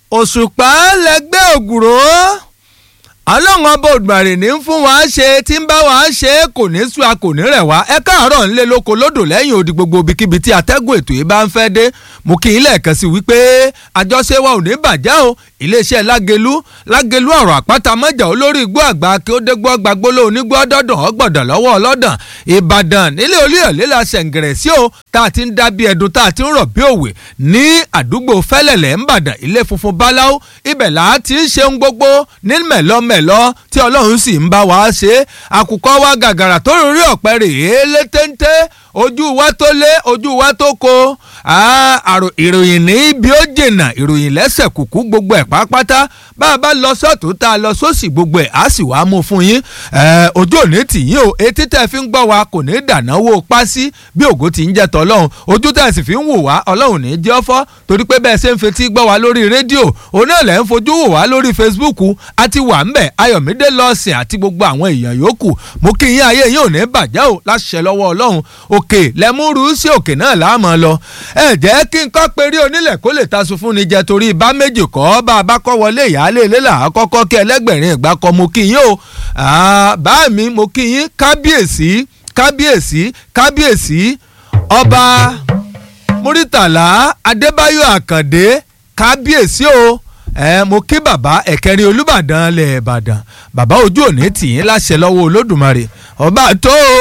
òṣùpá lẹgbẹ́ ògùrò ọlọ́run ọba òdùmarè ní fún wa ṣe tí ń bá wa ṣe kò ní sú a kò ní rẹ̀ wá ẹ káàárọ̀ ńlẹ̀ lóko lódò lẹ́yìn odi gbogbo ibikíbi tí atẹ́gùn ètò yìí bá ń fẹ́ dé mo kí i lẹ́ẹ̀kan sí wípé àjọṣe wa ò ní bàjẹ́ o iléeṣẹ́ lágelu lágelu ọ̀rọ̀ àpáta mọ́jà olórí igbó àgbà kí ó dégbò gbagbóló onígbó dọ́dàn ọgbọ̀dàn lọ́wọ́ ọlọ́dàn ìbàdàn nílé olúyọ̀lé la ṣẹ̀ǹgẹ̀rẹ̀ sí o tá a ti ń dá bí ẹdun tá a ti ń rọ̀ bí òwe ní àdúgbò fẹ́lẹ̀lẹ̀ ńbàdàn ilé funfun báláú ibẹ̀ là á ti ń ṣeun gbogbo ní mẹ̀lọ́mẹ̀lọ́ tí ọlọ́run sì ń bá wa ṣe àkùkọ wa gàgàrà tó rí ọ̀pẹ rèé lé téńté ojú wa tó lé ojú wa tó ko ìròyìn ní ibi ó jìnnà ìròyìn lẹ́sẹ̀ kùkú gbogbo ẹ̀ pátápátá bá a bá lọ sọ́tún tá a lọ sósì gbogbo ẹ̀ á sì wá mú fún yín ojú òní tì yín o etí tẹ́ fi ń gbọ́ wa kò ní dànáwó pásí bí ògo ti ń jẹ́ tọ́lọ́hún ojú tẹ́ sì fi ń wò wá ọlọ́run ní jẹ́ ọ́fọ́ torí pé bẹ́ẹ̀ ṣe ń fetí gbọ́ wa lórí rédíò òun náà lẹ́ ń fojú wò wá lórí Facebook àti wà ń bẹ̀ ayọ̀mídé lọ́ọ̀sìn àti gbogbo àwọn èèyàn yòókù mo kí yín ayé yín ò ní bàjẹ́ o láṣẹ lọ́wọ́ ọlọ́run òkè lẹ́múrú sí òkè náà láàmú lọ ẹ jẹ́ kí n kọ́ perí onílẹ̀ kó lè taṣu fún ni jẹ torí bá méjì kọ́ bá a bá kọ́ wọlé ìyáálé ilé là á kọ́kọ́ kí ẹlẹ́gbẹ̀rin ìgbà kan mo kí yín o bá mi mo kí yín kábíyèsí kábíyèsí kábíyèsí ọba muritàlá adébáyọ̀ àkàndé kábíyèsí o ẹ mo kí bàbá ẹ̀kẹrin olúbàdàn lẹ̀ ìbàdàn bàbá ojú òní tì yín láṣẹ lọ́wọ́ olódùmarè ọba tó o.